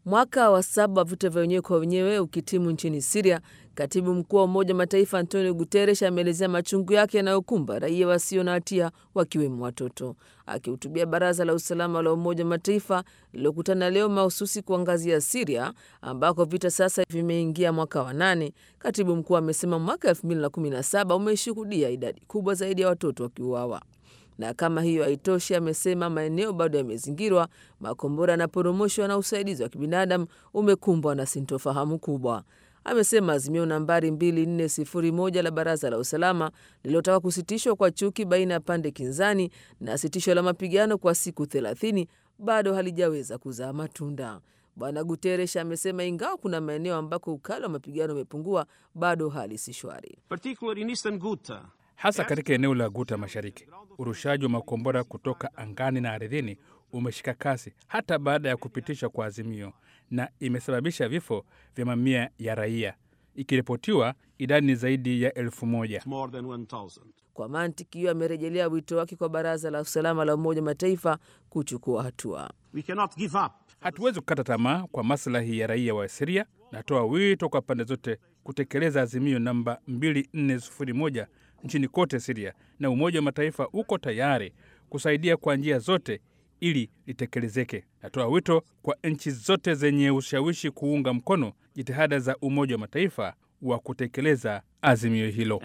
Mwaka wa saba wa vita vya wenyewe kwa wenyewe ukitimu nchini Siria, katibu mkuu wa Umoja wa Mataifa Antonio Guterres ameelezea machungu yake yanayokumba raia wasio na hatia wakiwemo watoto. Akihutubia Baraza la Usalama la Umoja wa Mataifa lililokutana leo mahususi kuangazia Siria ambako vita sasa vimeingia mwaka wa nane, katibu mkuu amesema mwaka 2017 umeshuhudia idadi kubwa zaidi ya watoto wakiuawa na kama hiyo haitoshi, amesema maeneo bado yamezingirwa, makombora yanaporomoshwa na usaidizi wa kibinadamu umekumbwa na sintofahamu kubwa. Amesema azimio nambari 2401 la Baraza la Usalama lililotaka kusitishwa kwa chuki baina ya pande kinzani na sitisho la mapigano kwa siku 30 bado halijaweza kuzaa matunda. Bwana Guterres amesema ingawa kuna maeneo ambako ukali wa mapigano umepungua, bado hali si shwari hasa katika eneo la Guta Mashariki. Urushaji wa makombora kutoka angani na ardhini umeshika kasi hata baada ya kupitishwa kwa azimio, na imesababisha vifo vya mamia ya raia, ikiripotiwa idadi ni zaidi ya elfu moja. Kwa mantiki hiyo, amerejelea wito wake kwa Baraza la Usalama la Umoja wa Mataifa kuchukua hatua. Hatuwezi kukata tamaa kwa maslahi ya raia wa Siria. Natoa wito kwa pande zote kutekeleza azimio namba 2401 nchini kote Siria, na Umoja wa Mataifa uko tayari kusaidia kwa njia zote ili litekelezeke. Natoa wito kwa nchi zote zenye ushawishi kuunga mkono jitihada za Umoja wa Mataifa wa kutekeleza azimio hilo.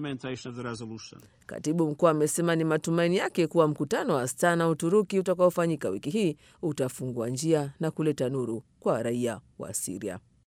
Katibu mkuu amesema ni matumaini yake kuwa mkutano wa Astana Uturuki utakaofanyika wiki hii utafungua njia na kuleta nuru kwa raia wa Siria.